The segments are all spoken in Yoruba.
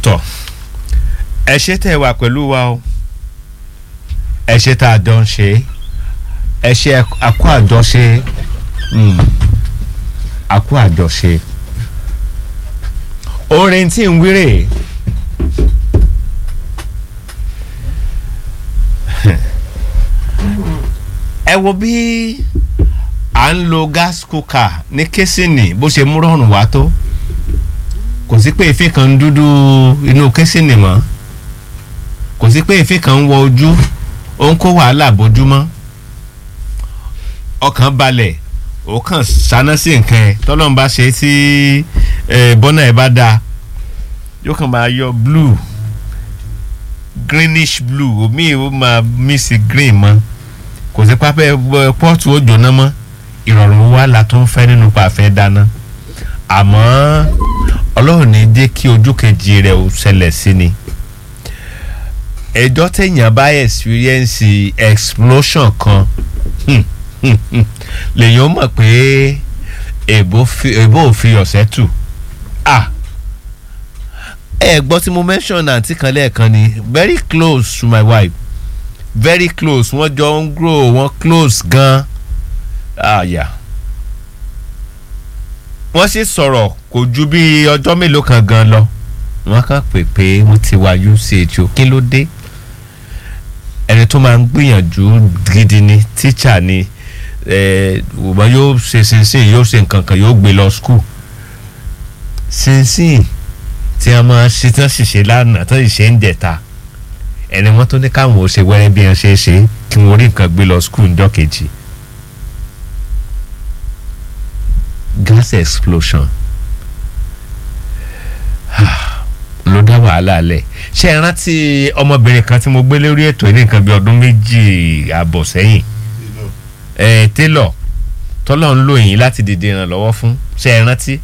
tọ̀ ẹ ṣe tẹ́ ẹ wà pẹ̀lú wa o ẹ ṣe tá a jọ ń ṣe ẹ ṣe àkó àjọṣe àkó àjọṣe orin tí ń wéré ẹ wo bí à ń lo gas cooker ní késìnì bó ṣe mú rọrùn wá tó kò sí pé èéfín kan ń dúdú inú késìnì mọ́ kò sí pé èéfín kan ń wọ ojú ó ń kó wàhálà bójúmọ́ ọkàn balẹ̀ ó kàn ṣáná sí nǹkan ẹ̀ tọ́lọ́mù bá ṣe tí bọ́nà ẹ̀ bá dáa yóò kàn máa yọ blue greenish blue omi ò máa miss green mọ́ kò sí pápẹ́ pọ́ọ̀tù ó jóná mọ́ ìrọ̀rùn wa la tó ń fẹ́ nínú pàfẹ́ dáná àmọ́ ọlọ́run ní jẹ́ kí ojú kejì rẹ̀ ó ṣẹlẹ̀ sí ni ẹjọ́ téèyàn bá experience explosion kan lèyàn mọ̀ pé èbó ò fi ọ̀sẹ̀ tù ah ẹ gbọ́ tí mo mention àǹtí kan lẹ́ẹ̀kan ni very close to my wife very close wọ́n jọ ń grow wọ́n close gan ah yeah wọ́n sì sọ̀rọ̀ kò ju bí ọjọ́ mélòó kan gan lọ wọ́n kàn pè pé mo ti wá uch o kí ló dé ẹni tó máa ń gbìyànjú gidi ni tíṣà ni wọ́n yóò ṣe sínsìn yóò ṣe nǹkan kan yóò gbé lọ skul sínsìn tí wọ́n máa ṣe tí wọ́n sì ṣe lánàá tó sì ṣe ń jẹ̀ta ẹni wọ́n tó ní káwọn ò ṣe wẹ́rẹ́ bí wọ́n ṣe é ṣe kí wọ́n rí nǹkan gbé lọ skul ńjọ́ kejì. gas explosion ló dá wàhálà lẹ̀ ṣé ẹ rántí ọmọbìnrin kan tí mo gbé lórí ètò ní nǹkan bí ọdún méjì àbọ̀ sẹ́yìn ẹ télọ̀ tọ́lọ̀ ń lò yín láti dìde ìrànlọ́wọ́ fún ṣé ẹ rántí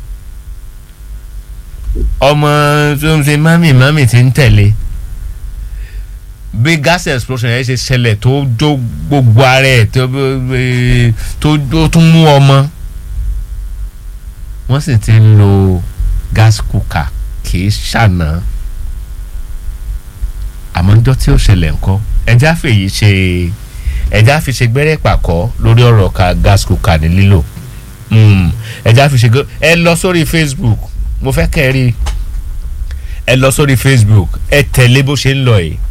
ọmọ tó ń ṣe mami mami ti ń tẹ̀lé bí gas explosion yẹn ṣe ṣẹlẹ̀ tó jó gbogbo ara ẹ̀ tó tún mú ọmọ wọ́n sì ti ń lo gas cooker kì í ṣàná àmọ́ njọ́ tí ó ṣẹlẹ̀ ńkọ́ ẹja fèyí ṣe ẹja fi ṣe gbẹ́rẹ́ pàkọ́ lórí ọ̀rọ̀ ka gas cooker ní lílò ẹja fi ṣe ẹ lọ sórí facebook mo fẹ́ kẹ́ ẹ rí ẹ lọ sórí facebook ẹ tẹ̀lé bó ṣe ń lọ yìí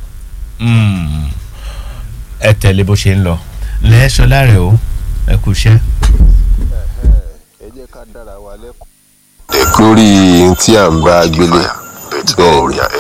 ẹ tẹ̀lé bó ṣe ń lọ lẹ́ẹ̀ṣọ́ láre o ẹ kú iṣẹ́ lórí tí à ń bá gbélé bẹ́ẹ̀ ni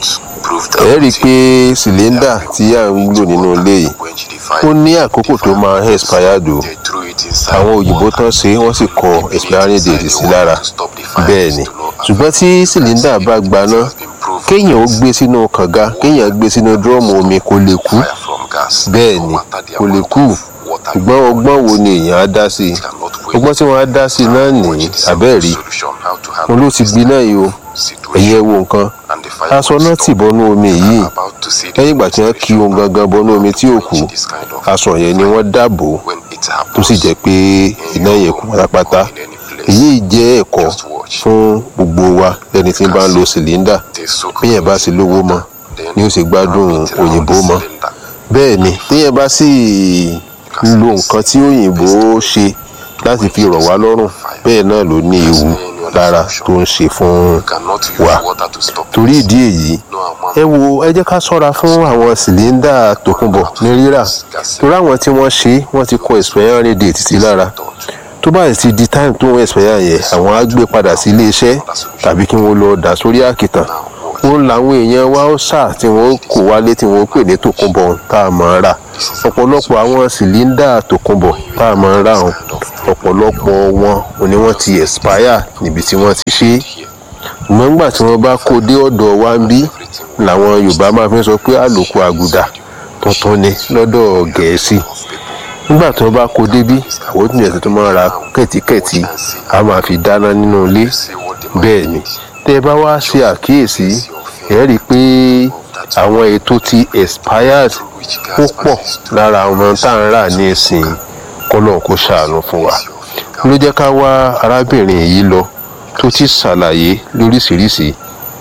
ẹ rí i pé sìlẹ́ndà tí à ń lò nínú ilé yìí ó ní àkókò tó máa ń expire dò àwọn òyìnbó tán ṣe wọ́n sì kọ expiring date sí lára bẹ́ẹ̀ ni ṣùgbọ́n tí sìlẹ́ndà bá gbaná kéèyàn ó gbé sínú kànga kéèyàn gbé sínú dúrọ́ọ̀mù omi kó lè kú bẹ́ẹ̀ ni kó lè kú ṣùgbọ́n ọgbọ́n wo ni èèyàn á dá sí i ọgbọ́n tí wọ́n á dá sí i náà ní abẹ́ẹ̀rí mo ló ti gbiná yìí o ẹ̀yẹ wo nǹkan aṣọ náà tì bọ́nú omi yìí lẹ́yìn ìgbà tí wọ́n kí ohun gangan bọ́nú omi tí ò kú aṣọ yẹn ni wọ́n dáàbò tó sì jẹ́ pé iná yẹn kú pátápátá èyí jẹ́ ẹ̀kọ́ fún gbogbo wa lẹ́ni tí ń bá ń lo sìlíndà bí yẹn bá sì lówó mọ́ ni ó sì gbádùn òyìnbó mọ́ bẹ́ẹ̀ ni téèyàn bá sì lo nǹkan tí òyìnbó ṣe láti fi rọ̀ wá lọ́rùn bẹ́ẹ̀ náà ló ní ewu lára tó ń ṣe fún wa torí ìdí èyí ẹ wo ẹ jẹ́ ká ṣọ́ra fún àwọn sìlíndà tòkunbọ̀ ní rírà torí àwọn tí wọ́n ṣe wọ́n ti kọ expiry date sí lára tó bá ti di time tó ń expire yẹn àwọn á gbé padà sí iléeṣẹ́ tàbí kí wọ́n lọ dà sórí àkìtàn wọn làwọn èèyàn wa ó sà tí wọn kò wálé tí wọn pè ní tòkunbọ̀ tá a máa rà ọ̀pọ̀lọpọ̀ àwọn sìlíndà tòkunbọ̀ tá a máa rà wọn ọ̀pọ̀lọpọ̀ wọn ni wọ́n ti expire níbi tí wọ́n ti ṣe é ṣùgbọ́n nígbà tí wọ́n bá kó dé ọ̀dọ̀ wa ń bí làwọn yorùbá máa fi sọ pé àlòkù àgùdà tuntun ni lọ́dọ̀ gẹ̀ẹ́sì nígbà tí wọ́n bá kó débí àwọn tó yẹn tó máa ra kẹ̀tíkẹ̀tí a máa fi dáná nínú ilé bẹ́ẹ̀ ni tẹ́ ẹ bá wá ṣe àkíyèsí ẹ rí i pé àwọn ètò ti expired ó pọ̀ lára àwọn tá à ń rà ní ìsìn kọ́lọ̀ kó ṣàánú fún wa ló jẹ́ ká wá arábìnrin yìí lọ tó ti ṣàlàyé lóríṣìíríṣìí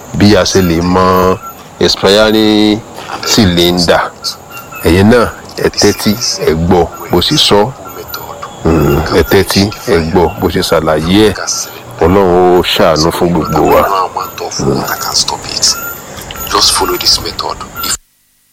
bí a ṣe lè mọ expiring cylinder ẹ̀yin náà ẹ tẹ́tí ẹ gbọ́ bó ṣe sọ ẹ tẹ́tí ẹ gbọ́ bó ṣe ṣàlàyé ẹ̀ ọlọ́run ó ṣàánú fún gbogbo wa. One amount of water can stop it. Just follow this method. If